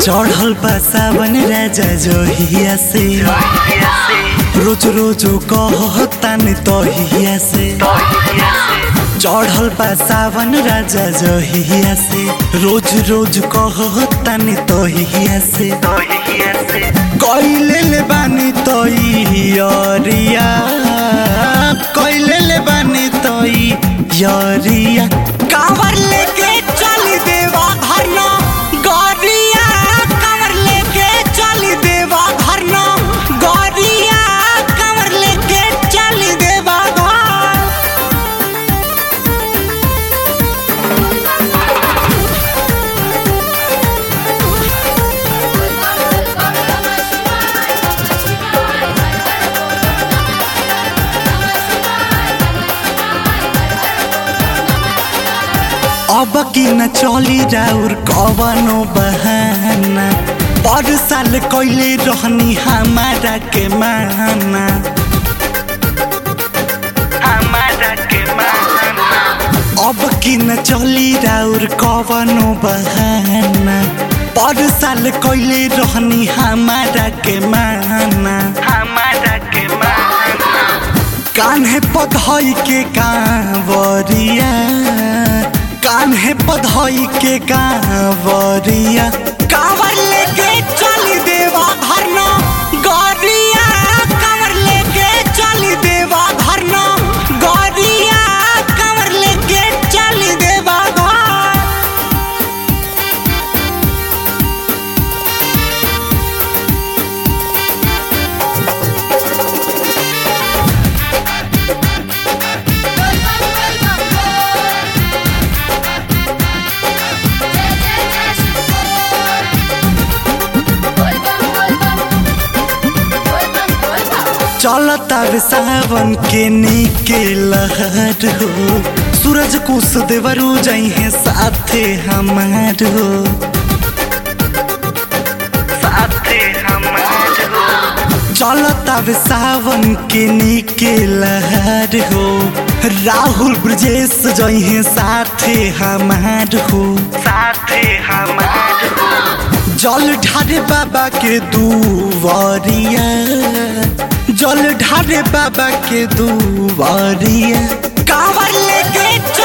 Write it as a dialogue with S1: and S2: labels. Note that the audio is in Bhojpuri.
S1: चढ़ल बा सावन राजा जोहिया से रोज रोज कहतान तहिया से चढ़ल बा सावन राजा जोहिया से रोज रोज कहतान तहिया से कैले ले बानी तैयारिया कैले ले बानी तैयारिया कावर लेके चल देवा भरना गौरिया कावर लेके चल देवा भरना गौरिया कावर लेके चल देवा घर अब की न चली राउर कवनो बहाना पर साल कैले रहनी हमारा के माना हमारा के माना अब की न चली राउर कवनो बहाना पर साल कैले रहनी हमारा के माना हमारा के माना कान्हे पधई के कांवरिया कान्हे पधई के कांवरिया कांवर लेके चल देवा भरना गौरिया कांवर लेके चल देवा भरना गौरिया कांवर लेके चल देवा घर चलता रे सावन के नीके लहर हो सूरज कुश देवरू जइहे साथे हमार हो साथे हमार हो चलता रे सावन के नीके लहर हो राहुल ब्रजेश जइहे साथे हमार हो साथे हमार हो जल ढारे बाबा के दुआरिया जल ढारे बाबा के दुआरिया कांवर लेके